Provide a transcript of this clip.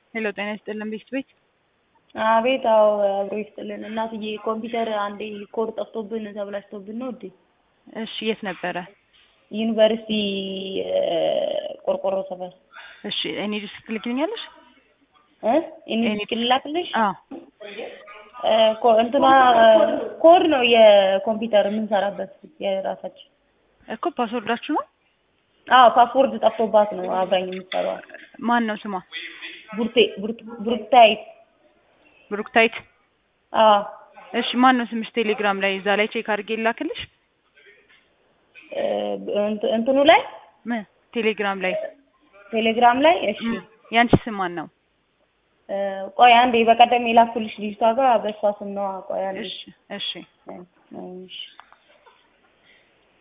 ሄሎ ጤና ይስጥልን ቤት ቤት አቤት አዎ አብሮ ይስጥልን እናትዬ ኮምፒውተር አንዴ ኮድ ጠፍቶብን ተብላሽቶብን ነው እንዴ እሺ የት ነበረ ዩኒቨርሲቲ ቆርቆሮ ሰፈር እሺ እኔ ድረስ ትልክልኛለሽ እ ኢኒዲስክ ልላክልሽ አዎ ኮ እንትኗ ኮድ ነው የኮምፒውተር የምንሰራበት የራሳችን እኮ ፓስወርዳችሁ ነው አዎ ፓስወርድ ጠፍቶባት ነው አብራኝ የምትሰራው ማን ነው ስሟ ቡርቴ ብሩክታይት ብሩክታይት አዎ እሺ ማን ነው ስምሽ ቴሌግራም ላይ እዛ ላይ ቼክ አድርጌ ላክልሽ እንትኑ ላይ ምን ቴሌግራም ላይ ቴሌግራም ላይ እሺ ያንቺ ስም ማን ነው ቆይ አንዴ በቀደም የላኩልሽ ልጅቷ ጋር በእሷ ስም ነው ቆይ አንዴ እሺ እሺ እሺ